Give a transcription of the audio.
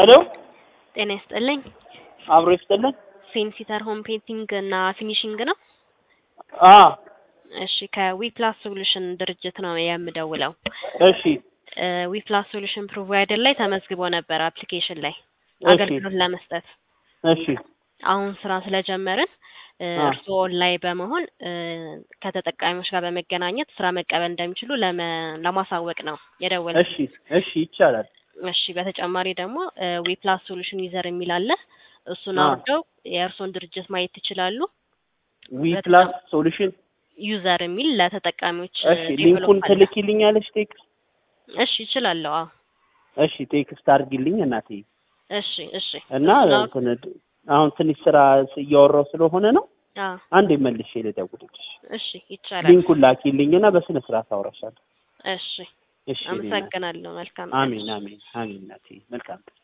ሄሎ ጤና ይስጥልኝ። አብሮ ይስጥልን። ፌንሲተር ሆም ፔንቲንግ እና ፊኒሺንግ ነው። አ እሺ ከዊፕላስ ሶሉሽን ድርጅት ነው የምደውለው። እሺ ዊፕላስ ሶሉሽን ፕሮቫይደር ላይ ተመዝግቦ ነበር አፕሊኬሽን ላይ እሺ አገልግሎት ለመስጠት እሺ አሁን ስራ ስለጀመርን አ እርስዎ ላይ በመሆን እ ከተጠቃሚዎች ጋር በመገናኘት ስራ መቀበል እንደሚችሉ ለመ- ለማሳወቅ ነው የደወልኩት። እሺ እሺ ይቻላል። እሺ በተጨማሪ ደግሞ ዊፕላስ ሶሉሽን ዩዘር የሚል አለ። እሱን አ አውርደው የእርስዎን ድርጅት ማየት ይችላሉ። ዊ በተጨ- ፕላስ ሶሉሽን ዩዘር የሚል ለተጠቃሚዎች እሺ ዴቨሎፕ ሊንኩን አለ። ትልኪልኛለሽ ቴክስት? እሺ ይችላለሁ። አዎ እሺ ቴክስት አድርጊልኝ እናቴ እሺ እሺ እና እሱን አውር እንትን አሁን ትንሽ ስራ እያወራሁ ስለሆነ ነው። አዎ አንዴ መልሼ ልደውልልሽ። እሺ ይቻላል። ሊንኩን ላኪልኝና በስነ ስርዓት አወራሻለሁ። እሺ እሺ የኔ እናት። አመሰግናለሁ። መልካም ቀን። አሜን አሜን አሜን እናቴ መልካም